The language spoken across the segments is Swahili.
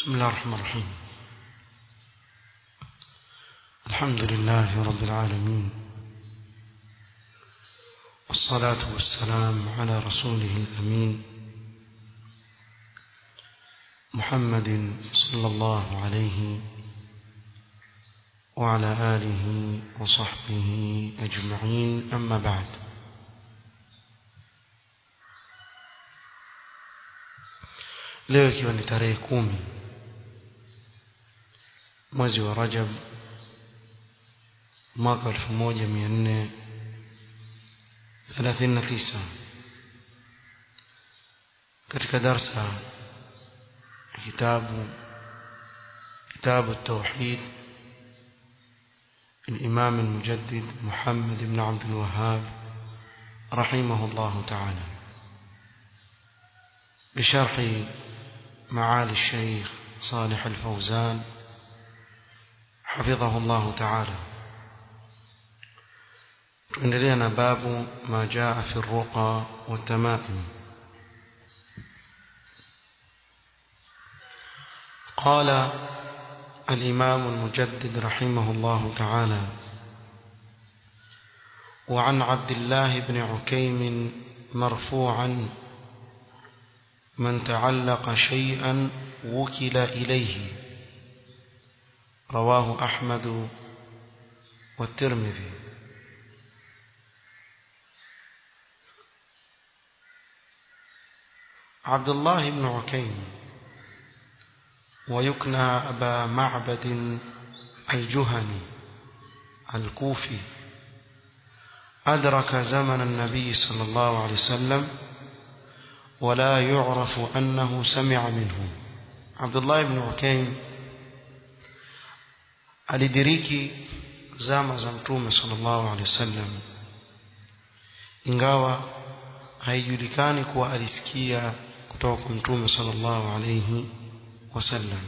بسم الله الرحمن الرحيم الحمد لله رب العالمين والصلاة والسلام على رسوله الأمين محمد صلى الله عليه وعلى آله وصحبه أجمعين أما بعد leo ikiwa ni tarehe kumi mwezi wa Rajab mwaka 1439 katika darsa kitabu كتاب التوحيد الإمام المجدد محمد بن عبد الوهاب رحمه الله تعالى بشرح معالي الشيخ صالح الفوزان حفظه الله تعالى عندنا باب ما جاء في الرقى والتمائم قال الإمام المجدد رحمه الله تعالى وعن عبد الله بن عكيم مرفوعا من تعلق شيئا وكل إليه رواه أحمد والترمذي عبد الله بن عكيم ويكنى أبا معبد الجهني الكوفي أدرك زمن النبي صلى الله عليه وسلم ولا يعرف أنه سمع منه عبد الله بن عكيم alidiriki zama za mtume sallallahu alaihi wasallam ingawa haijulikani kuwa alisikia kutoka kwa mtume sallallahu alaihi وسلم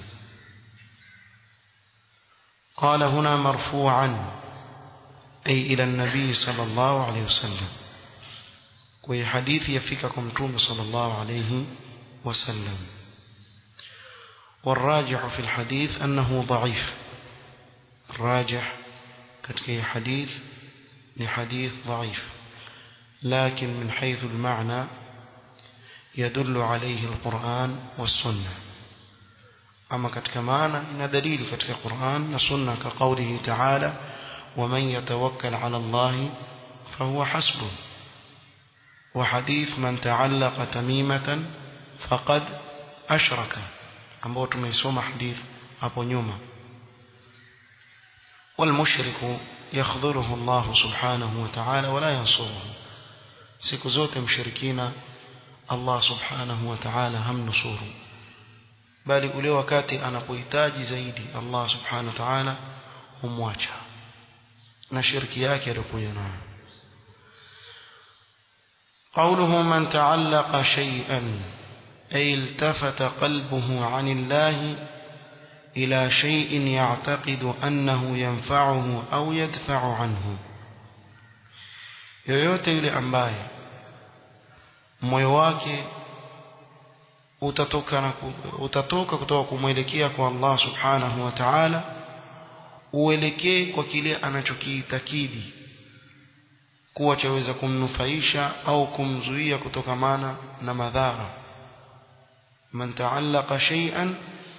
قال هنا مرفوعا أي إلى النبي صلى الله عليه وسلم وهي حديث يفككم توم صلى الله عليه وسلم والراجح في الحديث أنه ضعيف الراجح كتكي حديث لحديث ضعيف لكن من حيث المعنى يدل عليه القرآن والسنة ama katika maana ina dalili katika Qur'an na sunna ka qawlihi ta'ala waman yatawakkal 'ala Allah fahuwa hasbuh wa hadith man ta'allaqa tamimatan faqad ashraka ambao tumeisoma hadith hapo nyuma والمشرك يخذله الله سبحانه وتعالى ولا ينصره siku zote mshirikina Allah subhanahu wa ta'ala hamnusuru bali ule wakati anapohitaji zaidi Allah subhanahu wa ta'ala humwacha na shirki yake aliyokuja nayo قوله من تعلق شيئا أي التفت قلبه عن الله إلى شيء يعتقد أنه ينفعه أو يدفع عنه yoyote yule ambaye moyo wake utatoka na utatoka kutoka kumwelekea kwa Allah subhanahu wa ta'ala uelekee kwa kile anachokiitakidi kuwa chaweza kumnufaisha au kumzuia kutokamana na madhara man ta'allaqa shay'an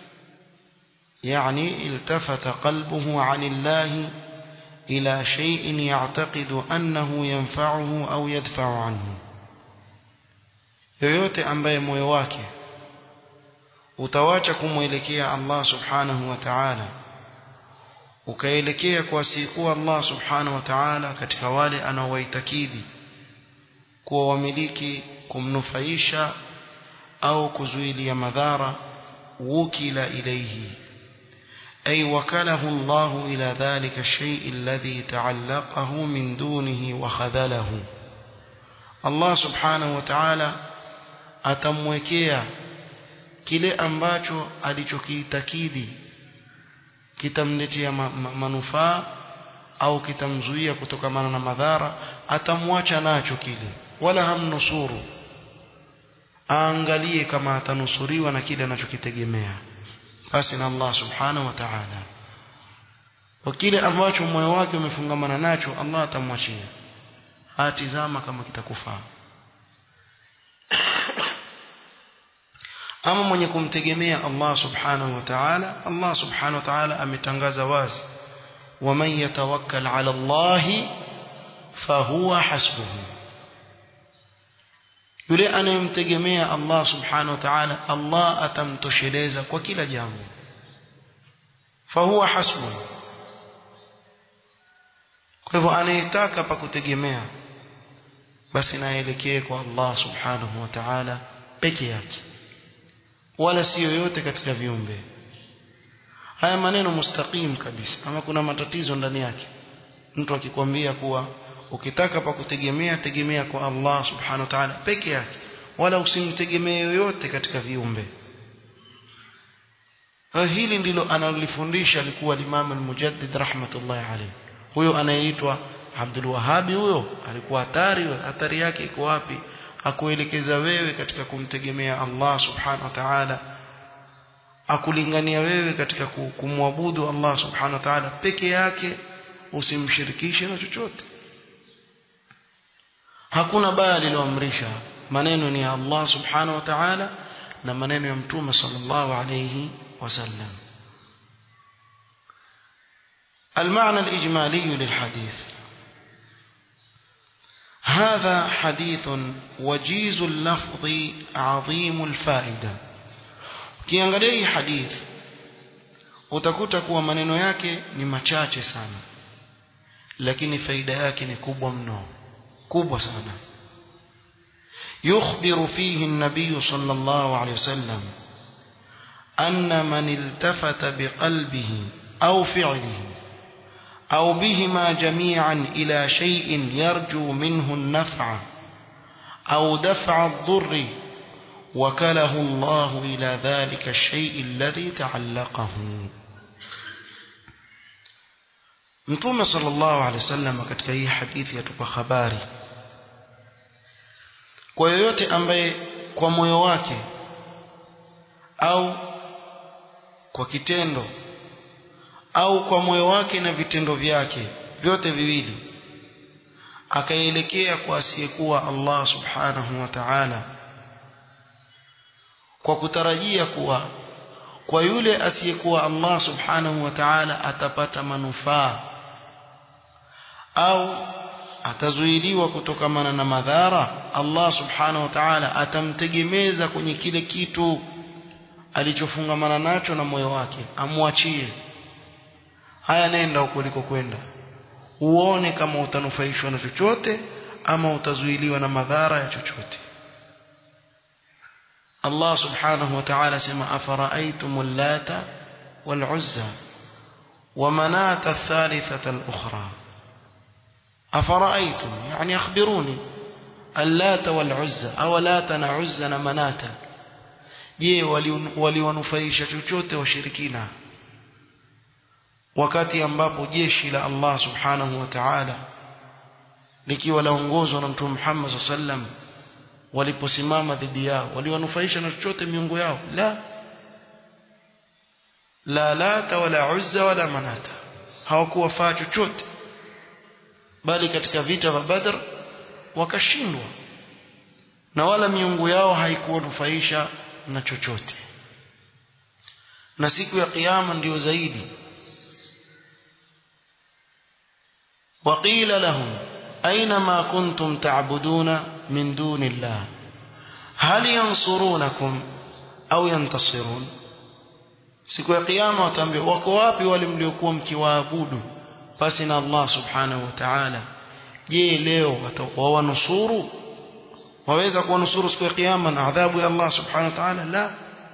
يعني التفت قلبه عن الله إلى شيء يعتقد أنه ينفعه أو يدفع عنه yoyote ambaye moyo wake utawacha kumwelekea Allah subhanahu wa ta'ala ukaelekea kwa siku Allah subhanahu wa ta'ala katika wale anaowaitakidi kuwa wamiliki kumnufaisha au kuzuilia madhara wukila ilayhi أي وكله الله إلى ذلك الشيء الذي تعلقه من دونه وخذله الله سبحانه وتعالى atamwekea kile ambacho alichokiitakidi kitamletea ma, ma, manufaa au kitamzuia kutokamana na madhara atamwacha nacho kile wala hamnusuru aangalie kama atanusuriwa na kile anachokitegemea basi na Allah subhanahu wa ta'ala kwa kile ambacho moyo wake umefungamana nacho Allah atamwachia atizama kama kitakufaa ama mwenye kumtegemea Allah subhanahu wa ta'ala Allah subhanahu wa ta'ala ametangaza wazi waman yatawakkal ala Allah fahuwa hasbuhu yule anayemtegemea Allah subhanahu wa ta'ala Allah atamtosheleza kwa kila jambo fahuwa hasbuhu kwa hivyo anayetaka pa kutegemea basi naelekee kwa Allah subhanahu wa ta'ala peke yake wala si yoyote katika viumbe haya maneno mustaqim kabisa ama kuna matatizo ndani yake mtu akikwambia kuwa ukitaka pa kutegemea tegemea kwa Allah subhanahu wa ta'ala peke yake wala usimtegemee yoyote katika viumbe hili ndilo analifundisha alikuwa Imam al-Mujaddid rahmatullahi alayhi huyo anayeitwa Abdul Wahhabi huyo alikuwa hatari hatari yake iko wapi akuelekeza wewe katika kumtegemea Allah subhanahu wa ta'ala akulingania wewe katika kumwabudu Allah subhanahu wa ta'ala peke yake usimshirikishe na chochote hakuna baya liloamrisha maneno ni ya Allah subhanahu wa ta'ala na maneno ya mtume sallallahu alayhi wasallam المعنى الإجمالي للحديث هذا حديث وجيز اللفظ عظيم الفائدة ukiangalia hii hadith utakuta kuwa maneno yake ni machache sana lakini faida yake ni kubwa mno kubwa sana يخبر فيه النبي صلى الله عليه وسلم أن من التفت بقلبه أو فعله أو بهما جميعا إلى شيء يرجو منه النفع أو دفع الضر وكله الله إلى ذلك الشيء الذي تعلقه Mtume sallallahu alaihi wasallam katika hii hadithi yatupa habari kwa yoyote ambaye kwa moyo wake au kwa kitendo au kwa moyo wake na vitendo vyake vyote viwili akaelekea kwa asiyekuwa Allah subhanahu wa ta'ala kwa kutarajia kuwa kwa yule asiyekuwa Allah subhanahu wa ta'ala atapata manufaa au atazuiliwa kutokamana na madhara Allah subhanahu wa ta'ala atamtegemeza kwenye kile kitu alichofungamana nacho na moyo wake amwachie haya nenda huko ulikokwenda uone kama utanufaishwa na chochote ama utazuiliwa na madhara ya chochote Allah subhanahu wa ta'ala sema afara'aytum allata wal-uzza wa manata ath-thalithata al-ukhra afara'aytum yani akhbiruni allata wal-uzza aw lata na uzza na manata je waliwanufaisha chochote washirikina wakati ambapo jeshi la Allah subhanahu wa ta'ala likiwa laongozwa na mtume Muhammad sallam waliposimama dhidi yao waliwanufaisha na chochote miungu yao la la lata wala uzza wala manata hawakuwafaa chochote bali katika vita vya Badr wakashindwa na wala miungu yao haikuwanufaisha na chochote na siku ya kiyama ndiyo zaidi وقيل لهم أين ما كنتم تعبدون من دون الله هل ينصرونكم أو ينتصرون siku ya kiyama wataambia wako wapi wale mliokuwa mkiwaabudu basi na Allah subhanahu wa ta'ala je leo wawanusuru waweza kuwanusuru siku ya kiyama na adhabu ya Allah subhanahu wa ta'ala la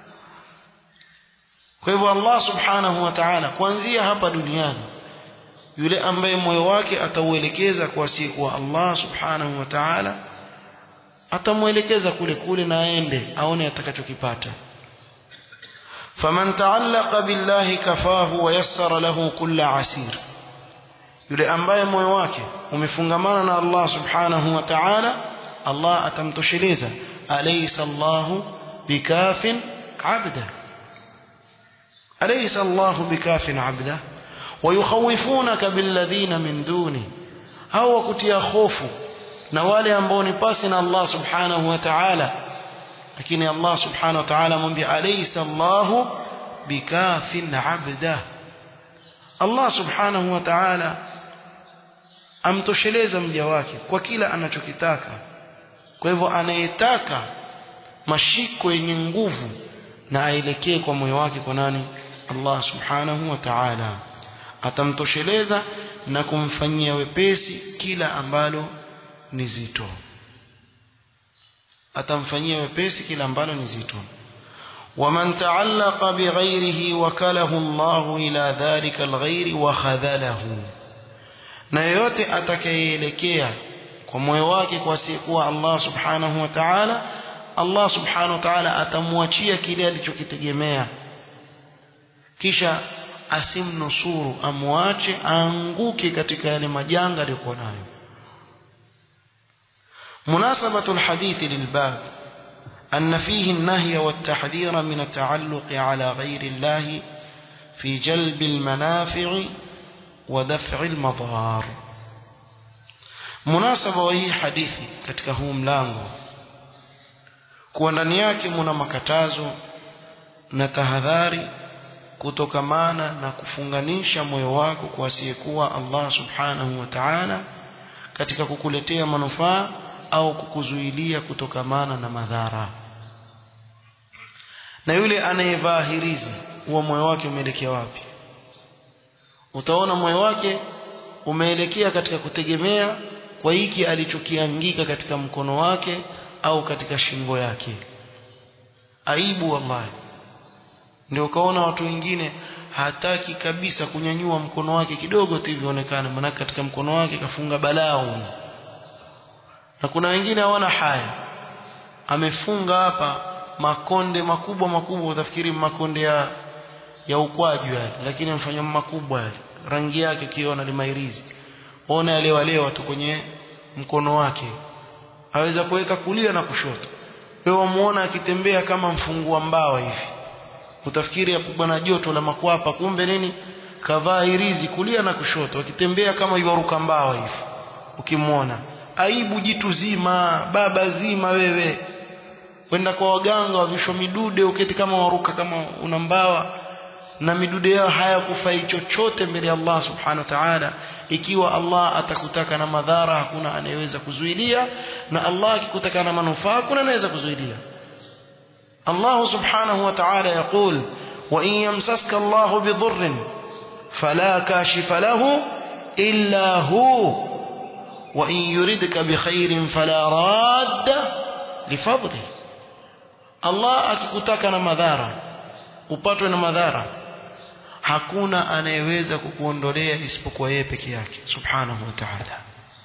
kwa hivyo Allah subhanahu wa ta'ala kuanzia hapa duniani yule ambaye moyo wake atauelekeza kwa siku Allah subhanahu wa ta'ala atamuelekeza kule kule na aende aone atakachokipata faman ta'allaqa billahi kafahu wa yassara lahu kulla asir yule ambaye moyo wake umefungamana na Allah subhanahu wa ta'ala Allah atamtosheleza alaysa Allahu bikafin abda alaysa Allahu bikafin abda wayukhawifunaka billadhina min duni hao wakutia hofu na wale ambao ni pasi na Allah subhanahu wa ta'ala lakini Allah subhanahu wa ta'ala amwambia alaysa Allahu bikafin abda Allah subhanahu wa ta'ala amtosheleza mja wake kwa kila anachokitaka kwa hivyo anayetaka mashiko yenye nguvu na aelekee kwa moyo wake kwa nani Allah subhanahu wa ta'ala atamtosheleza na kumfanyia wepesi kila ambalo ni zito atamfanyia wepesi kila ambalo ni zito ومن تعلق بغيره وكله الله إلى ذلك الغير وخذله na yoyote atakayeelekea kwa moyo wake kwa asiyekuwa Allah subhanahu wa ta'ala Allah subhanahu wa ta'ala atamwachia kile alichokitegemea kisha asimnusuru amwache aanguke katika yale majanga aliyokuwa nayo مناسبة الحديث للباب أن فيه النهي والتحذير من التعلق على غير الله في جلب المنافع ودفع المضار مناسبة وهي حديثي katika huu mlango kuwa ndani yake muna makatazo na tahadhari kutokamana na kufunganisha moyo wako kwa asiyekuwa Allah subhanahu wa ta'ala katika kukuletea manufaa au kukuzuilia kutokamana na madhara na yule anayevaa hirizi huwa moyo wake umeelekea wapi utaona moyo wake umeelekea katika kutegemea kwa hiki alichokiangika katika mkono wake au katika shingo yake aibu wallahi ndio ukaona watu wengine hataki kabisa kunyanyua mkono wake kidogo tu ivionekane maana katika mkono wake kafunga balaa na kuna wengine hawana haya amefunga hapa makonde makubwa makubwa utafikiri makonde ya ya ukwaju yale lakini amfanya makubwa yale rangi yake kiona limairizi ona yale wale watu kwenye mkono wake aweza kuweka kulia na kushoto wewe wamuona akitembea kama mfungua mbawa hivi utafikiri hapo bwana joto la makwapa kumbe nini kavaa hirizi kulia na kushoto akitembea kama yuaruka mbawa hivi ukimwona aibu jitu zima baba zima wewe kwenda kwa waganga wavisho midude uketi kama waruka kama una mbawa na midude yao hayakufai chochote mbele ya Allah subhanahu wa ta'ala ikiwa Allah atakutaka na madhara hakuna anayeweza kuzuilia na Allah akikutaka na manufaa hakuna anayeweza kuzuilia Allah subhanahu wa ta'ala يقول وإن يمسسك الله بضر فلا كاشف له إلا هو وإن يردك بخير فلا راد لفضله Allah akikutaka na madhara upatwe na madhara hakuna anayeweza kukuondolea isipokuwa yeye peke yake subhanahu wa ta'ala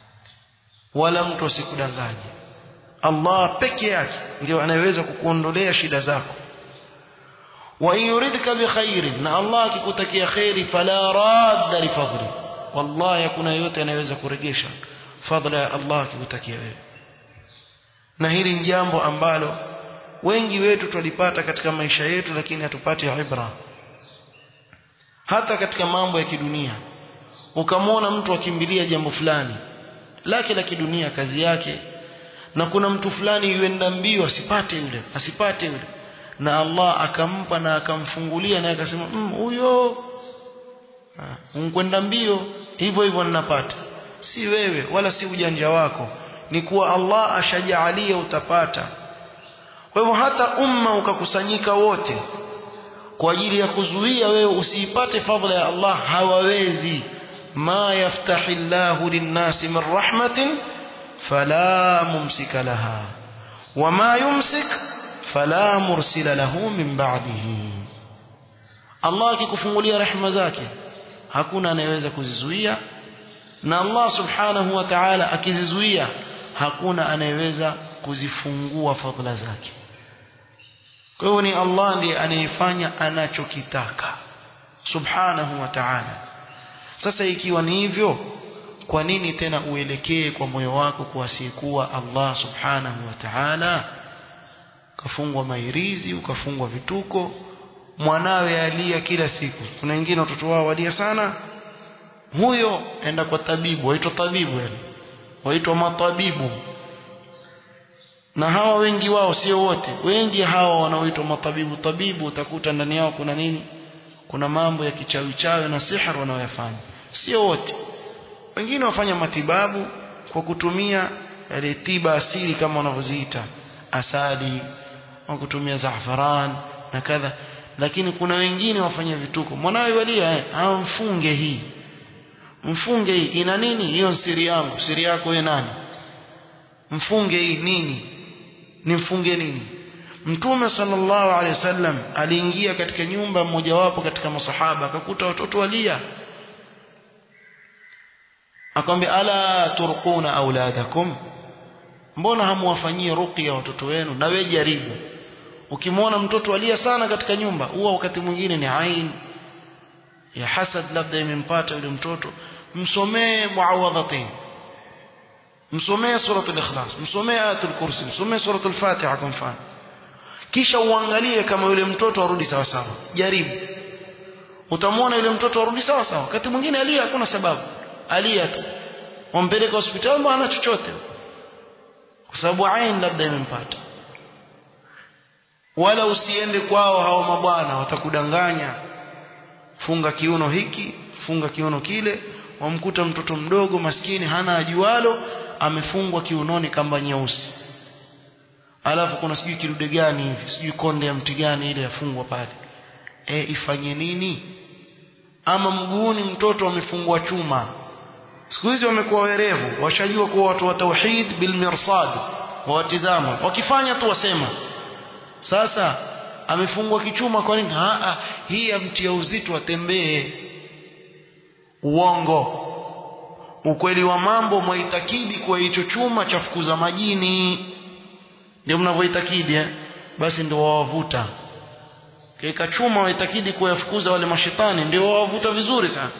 wala mtu asikudanganye Allah peke yake ndio anayeweza kukuondolea shida zako wa in yuridka bi khairin na Allah akikutakia khairi fala radda li fadli wallahi hakuna yote anayeweza kuregesha fadla ya Allah akikutakia wewe na hili ni jambo ambalo wengi wetu tulipata katika maisha yetu lakini hatupati ibra hata katika mambo ya kidunia ukamwona mtu akimbilia jambo fulani lake la kidunia kazi yake na kuna mtu fulani yuenda mbio asipate yule asipate yule na Allah akampa na akamfungulia na akasema huyo mm, unkwenda mbio hivyo hivyo ninapata si wewe wala si ujanja wako ni kuwa Allah ashajaalia utapata kwa hivyo hata umma ukakusanyika wote kwa ajili ya kuzuia wewe usiipate fadhila ya Allah hawawezi ma yaftahi Allahu linnasi min rahmatin fala mumsika laha wama yumsik fala mursila lahu min ba'dihi Allah akikufungulia rehema zake hakuna anayeweza kuzizuia na Allah subhanahu wa ta'ala akizizuia hakuna anayeweza kuzifungua fadhila zake kwa hiyo ni Allah ndiye anayefanya anachokitaka subhanahu wa ta'ala sasa ikiwa ni hivyo kwa nini tena uelekee kwa moyo wako kwa asiyekuwa Allah subhanahu wa ta'ala ukafungwa mairizi ukafungwa vituko mwanawe alia kila siku kuna wengine watoto wao walia sana huyo enda kwa tabibu waitwa tabibu yani waitwa matabibu na hawa wengi wao sio wote wengi hawa wanaoitwa matabibu tabibu utakuta ndani yao kuna nini kuna mambo ya kichawi chawi na sihir wanaoyafanya sio wote wengine wafanya matibabu kwa kutumia yale tiba asili kama wanavyoziita asali au kutumia zafaran na kadha lakini kuna wengine wafanya vituko mwanawe walia eh, amfunge hii mfunge hii ina nini hiyo siri yangu siri yako wewe nani mfunge hii nini nimfunge nini mtume sallallahu alaihi wasallam aliingia katika nyumba mmojawapo katika masahaba akakuta watoto walia akamwambia ala turquna auladakum mbona hamuwafanyie ruqya watoto wenu na wewe jaribu ukimwona mtoto alia sana katika nyumba huwa wakati mwingine ni ain ya hasad labda imempata yule mtoto msomee muawadhatain msomee suratul ikhlas msomee ayatul kursi msomee suratul fatiha kwa mfano kisha uangalie kama yule mtoto arudi sawa sawa jaribu utamwona yule mtoto arudi sawa sawa wakati mwingine alia hakuna sababu alia tu wampeleka hospitali hana chochote kwa sababu ain labda imempata wala usiende kwao hao mabwana watakudanganya funga kiuno hiki funga kiuno kile wamkuta mtoto mdogo maskini hana ajualo amefungwa kiunoni kamba nyeusi alafu kuna sijui kidude gani hivi sijui konde ya mti gani ile yafungwa pale e, ifanye nini ama mguuni mtoto amefungwa chuma siku hizi wamekuwa werevu washajua kuwa watu wa tauhid bil mirsad wawatizama wakifanya tu wasema sasa amefungwa kichuma kwa nini a hii amtia uzito atembee uongo ukweli wa mambo mwaitakidi kwa hicho chuma cha fukuza majini ndio mnavyoitakidi eh? basi ndio wawavuta kaika chuma waitakidi kuyafukuza wale mashetani ndio wawavuta vizuri sana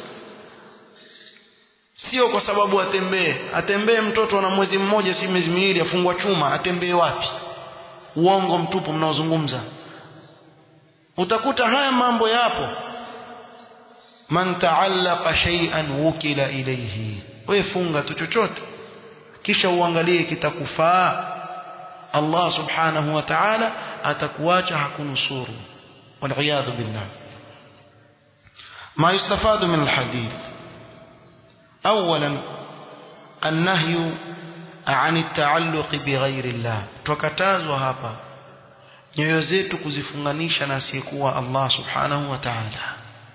sio kwa sababu atembee atembee mtoto ana mwezi mmoja si miezi miwili afungwa chuma atembee wapi uongo mtupu mnaozungumza utakuta haya mambo yapo man taallaqa shay'an wukila ilayhi wewe funga tu chochote kisha uangalie kitakufaa Allah subhanahu wa ta'ala atakuacha hakunusuru والعياذ بالله ما يستفاد من الحديث أولا النهي عن التعلق بغير الله tukatazwa hapa nyoyo zetu kuzifunganisha na asiyekuwa Allah subhanahu wa ta'ala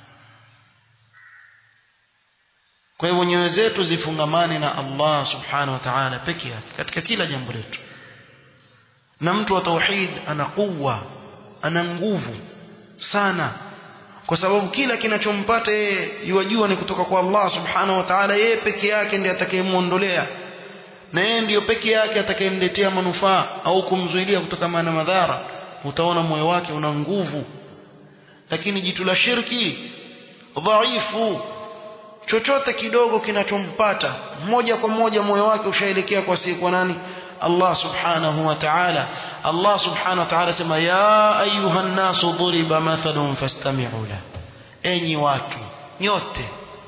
kwa hivyo nyoyo zetu zifungamane na Allah subhanahu wa ta'ala peke yake katika kila jambo letu na mtu wa tauhid ana kuwa ana nguvu sana kwa sababu kila kinachompata yeye yajua ni kutoka kwa Allah subhanahu wa ta'ala yeye peke yake ndiye atakayemuondolea na yeye ndiyo peke yake atakayemletea manufaa au kumzuilia kutokana na madhara utaona moyo wake una nguvu lakini jitu la shirki dhaifu chochote kidogo kinachompata moja kwa moja moyo wake ushaelekea kwa si kwa nani Allah subhanahu wa ta'ala Allah subhanahu wa ta'ala sema ya ayuha nasu dhuriba mathalun fastami'u la enyi watu nyote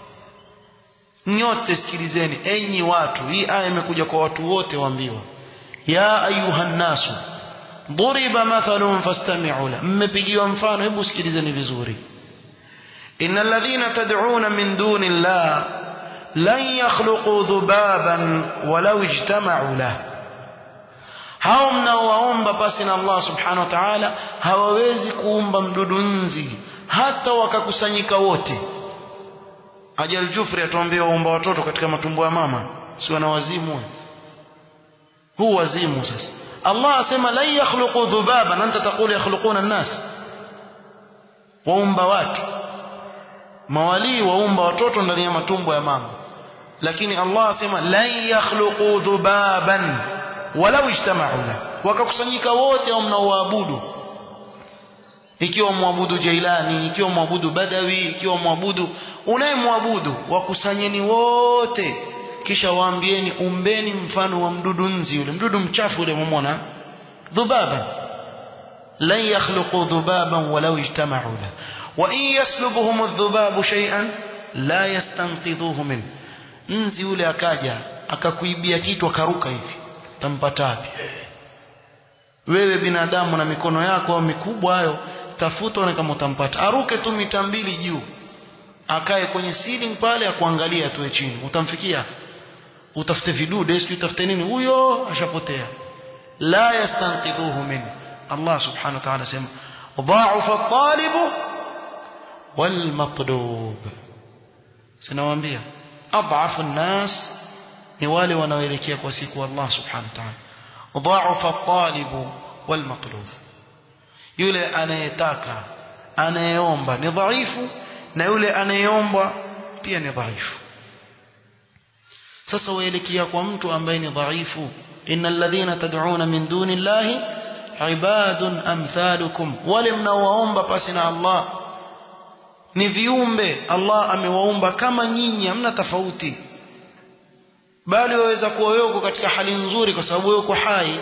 nyote sikilizeni enyi watu hii aya imekuja kwa watu wote waambiwa ya ayuha nasu dhuriba mathalun fastami'u la mmepigiwa mfano hebu sikilizeni vizuri إن الذين تدعون من دون الله لن يخلقوا ذبابا ولو اجتمعوا له hao mnaowaomba pasi na Allah subhanahu wa ta'ala hawawezi kuumba mdudu nzi hata wakakusanyika wote Ajal Jufri atuambia waomba watoto katika matumbo ya mama si wana wazimu huu wazimu sasa Allah asema la yakhluqu dhubaban anta taqulu yakhluquna an-nas waumba watu mawalii waumba watoto ndani ya matumbo ya mama lakini Allah asema la yakhluqu dhubaban walau ijtama'u la wakakusanyika wote au mnaoabudu ikiwa mwabudu Jailani ikiwa mwabudu Badawi ikiwa mwabudu unayemwabudu wakusanyeni wote kisha waambieni umbeni mfano wa mdudu nzi yule mdudu mchafu yule mumona dhubaba lan yakhluqu dhubaban walau ijtama'u la wa in yaslubuhum adh-dhubabu shay'an la yastanqidhuhu min nzi yule akaja akakuibia kitu akaruka hivi tampata wapi wewe binadamu na mikono yako mikubwa hayo tafuta na kama utampata aruke tu mita mbili juu akae kwenye ceiling pale akuangalia tu chini utamfikia utafute vidude sio utafute nini huyo ashapotea la yastanqidhuhu min Allah subhanahu wa ta'ala sema dha'afa at-talibu wal matlub sinawaambia adhafu an-nas ni wale wanaoelekea kwa siku Allah subhanahu wa ta'ala dha'afa at-talibu wal matlub yule anayetaka anayeomba ni dhaifu na yule anayeomba pia ni dhaifu sasa waelekea kwa mtu ambaye ni dhaifu innal ladhina tad'una min duni llahi ibadun amthalukum wale mnaowaomba pasi na Allah ni viumbe Allah amewaumba kama nyinyi hamna tofauti bali waweza kuwa wewe uko katika hali nzuri kwa sababu wewe uko hai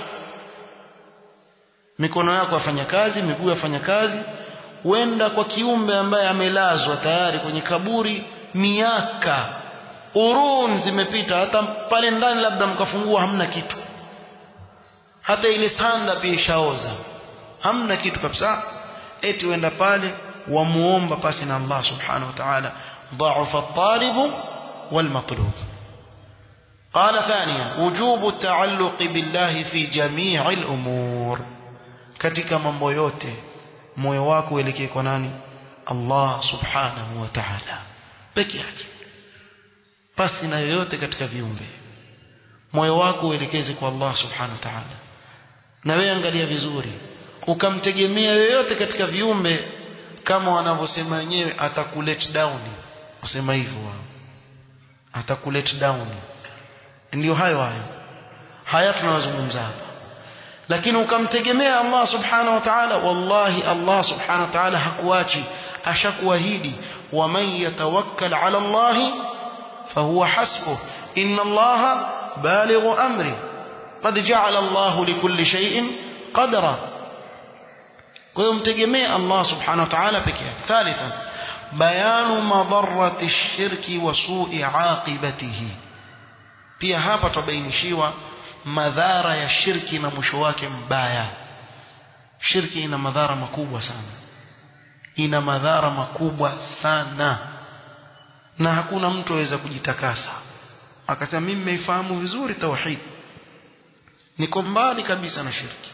mikono yako yafanya kazi miguu yafanya kazi wenda kwa kiumbe ambaye amelazwa tayari kwenye kaburi miaka urun zimepita hata pale ndani labda mkafungua hamna kitu hata ile sanda pia ishaoza hamna kitu kabisa eti wenda pale wamuomba pasi na Allah subhanahu wa ta'ala ضعف الطالب والمطلوب قال ثانيا وجوب التعلق بالله في جميع الأمور katika mambo yote moyo wako uelekee kwa nani Allah subhanahu wa ta'ala peke yake pasi na yoyote katika viumbe moyo wako uelekeze kwa Allah subhanahu wa ta'ala na wewe angalia vizuri ukamtegemea yoyote katika viumbe kama wanavyosema wenyewe atakulet down wasema hivyo wao atakulet down ndio hayo hayo haya tunawazungumza hapa lakini ukamtegemea Allah subhanahu wa ta'ala wallahi Allah subhanahu wa ta'ala hakuachi ashakuahidi waman yatawakkal ala Allah fahuwa hasbuh inna Allah balighu amri qad ja'ala Allah likulli shay'in qadra kwa hiyo mtegemee Allah subhanahu wa ta'ala pekee yake thalithan bayanu madarrati shirki wa su'i aqibatihi pia hapa tubainishiwa madhara ya shirki na mwisho wake mbaya shirki ina madhara makubwa sana ina madhara makubwa sana na hakuna mtu aweza kujitakasa akasema mimi nimeifahamu vizuri tauhid niko mbali kabisa na shirki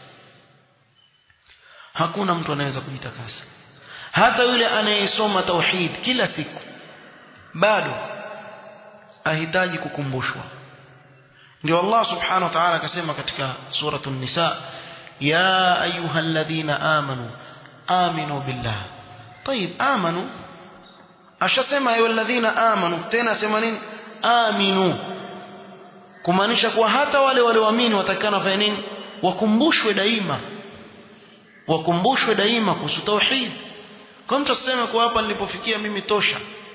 hakuna mtu anaweza kujitakasa hata yule anayesoma tauhid kila siku bado ahitaji kukumbushwa ndio Allah subhanahu wa ta'ala akasema katika suratul nisa ya ayyuhalladhina amanu aminu billah طيب amanu ashasema ayyuhalladhina amanu tena sema nini aminu kumaanisha kuwa hata wale walioamini watakana wafanye nini wakumbushwe daima wakumbushwe daima kuhusu tauhid kwa mtu aseme kwa hapa nilipofikia mimi tosha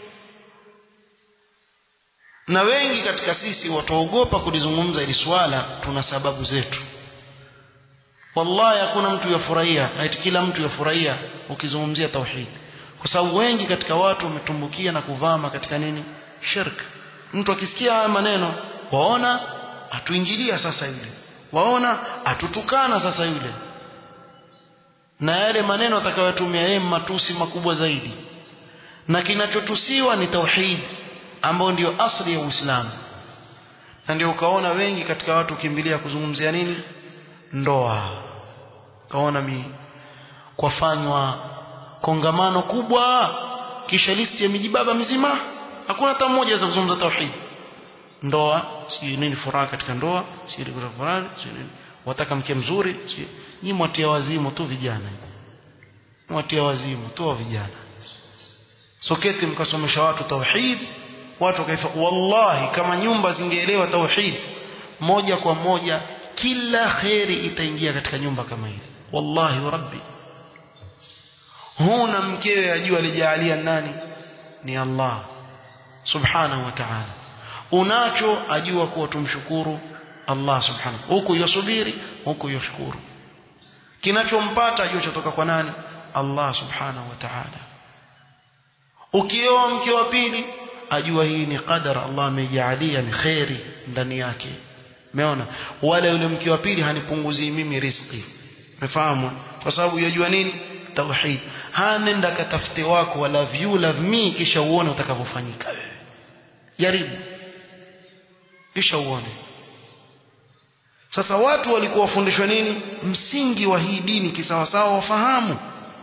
na wengi katika sisi wataogopa kulizungumza ili swala tuna sababu zetu wallahi hakuna mtu yafurahia eti kila mtu yafurahia ukizungumzia tauhid kwa sababu wengi katika watu wametumbukia na kuvama katika nini shirk mtu akisikia haya maneno waona atuingilia sasa yule waona atutukana sasa yule na yale maneno atakayotumia yeye matusi makubwa zaidi na kinachotusiwa ni tauhid ambao ndio asli ya Uislamu na ndio ukaona wengi katika watu ukimbilia kuzungumzia nini ndoa kaona mi kwafanywa kongamano kubwa kisha listi ya mijibaba mizima hakuna hata mmoja za kuzungumza tauhid ndoa si nini furaha katika ndoa si ile furaha si nini wataka mke mzuri si nyinyi mwatia wazimu tu vijana mwatia wazimu tu vijana soketi mkasomesha watu tauhid watu wakaifa wallahi kama nyumba zingeelewa tauhid moja kwa moja kila kheri itaingia katika nyumba kama ile wallahi wa rabbi huna mkewe ajua alijaalia nani ni Allah subhanahu wa ta'ala unacho ajua kuwa tumshukuru Allah subhanahu huku yosubiri huku yoshukuru kinachompata ajue chotoka kwa nani Allah subhanahu wa ta'ala ukioa mke wa pili ajua hii ni qadar Allah amejaalia ni khairi ndani yake umeona wala yule mke wa pili hanipunguzii mimi riziki umefahamu kwa sababu yajua nini tauhid hanenda katafute wako wala you love me kisha uone utakavyofanyika wewe jaribu kisha uone sasa watu walikuwa wafundishwa nini msingi wa hii dini kisawasawa wafahamu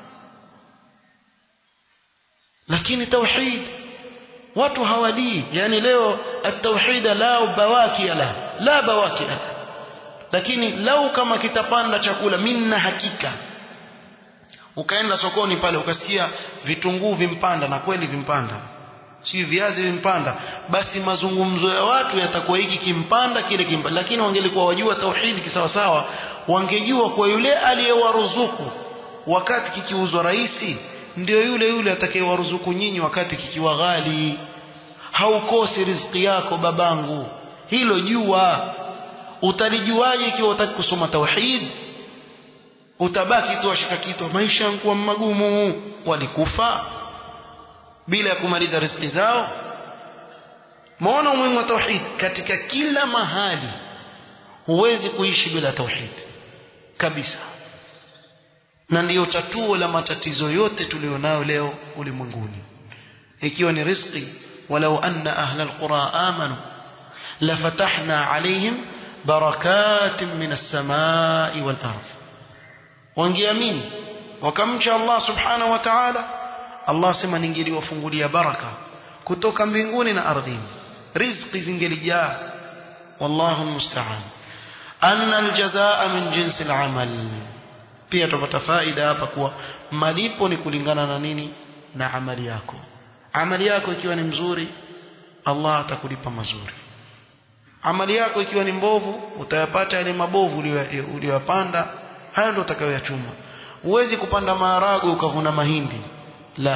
lakini tauhid watu hawadii yani leo at-tauhid la bawaki la la bawaki la lakini lau kama kitapanda chakula minna hakika ukaenda sokoni pale ukasikia vitunguu vimpanda na kweli vimpanda si viazi vimpanda basi mazungumzo ya watu yatakuwa hiki kimpanda kile kimpanda lakini wangelikuwa wajua tauhidi kisawasawa wangejua kwa yule aliyewaruzuku wakati kikiuzwa rahisi ndio yule yule atakayewaruzuku nyinyi wakati kikiwa ghali haukosi riziki yako babangu hilo jua utalijuaje ikiwa utaki kusoma tauhid utabaki tu washika kitu maisha yangu magumu walikufa bila ya kumaliza riziki zao maona umuhimu wa tauhid katika kila mahali huwezi kuishi bila tauhid kabisa na ndiyo tatuo la matatizo yote tulionayo leo ulimwenguni ikiwa ni riziki walau anna ahla alqura amanu lafatahna alaihim barakatin min as-samai wal ardh wangeamini wakamcha Allah subhanahu wa ta'ala Allah sema ningeliwafungulia baraka kutoka mbinguni na ardhini riziki zingelijaa wallahu musta'an anna aljazaa min jinsi alamal pia tupata faida hapa kuwa malipo ni kulingana na nini na amali yako amali yako ikiwa ni mzuri Allah atakulipa mazuri amali yako ikiwa ni mbovu utayapata yale mabovu uliyopanda hayo ndio utakayoyachuma huwezi kupanda maharagwe ukavuna mahindi la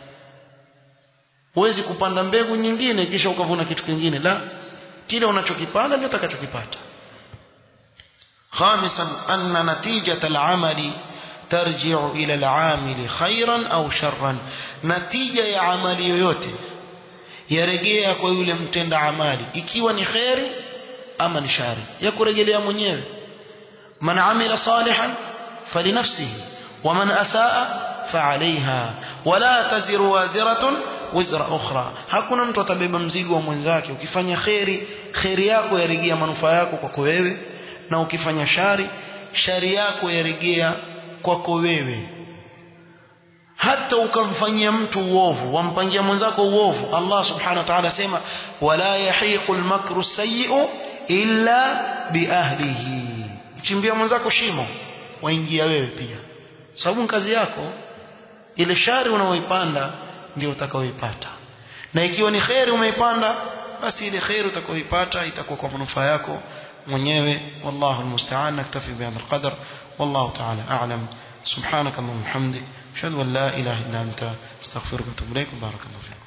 huwezi kupanda mbegu nyingine kisha ukavuna kitu kingine la kile unachokipanda ndio utakachokipata خامسا أن نتيجة العمل ترجع إلى العامل خيرا أو شرا نتيجة يا عمل yoyote yarejea kwa yule mtenda amali ikiwa ni khairi ama ni shari ya kurejelea mwenyewe man amila salihan falinafsihi ومن أساء فعليها ولا تزر وازرة وزر أخرى hakuna mtu atabeba mzigo wa mwenzake ukifanya khairi khairi yako yarejea manufaa yako kwako wewe na ukifanya shari shari yako yarejea kwako wewe hata ukamfanyia mtu uovu wampangia mwenzako uovu Allah subhanahu wa ta'ala sema wala yahiqu almakru sayyi'u illa biahlihi chimbia mwenzako shimo waingia wewe pia sababu kazi yako ile shari unaoipanda ndio utakaoipata na ikiwa ni khairi umeipanda basi ile khairi utakaoipata itakuwa kwa manufaa yako mwenyewe wallahu almusta'an naktafi bihadha alqadar wallahu ta'ala a'lam subhanaka allahumma hamdik ashhadu an la ilaha illa anta astaghfiruka wa atubu ilaik barakallahu fiik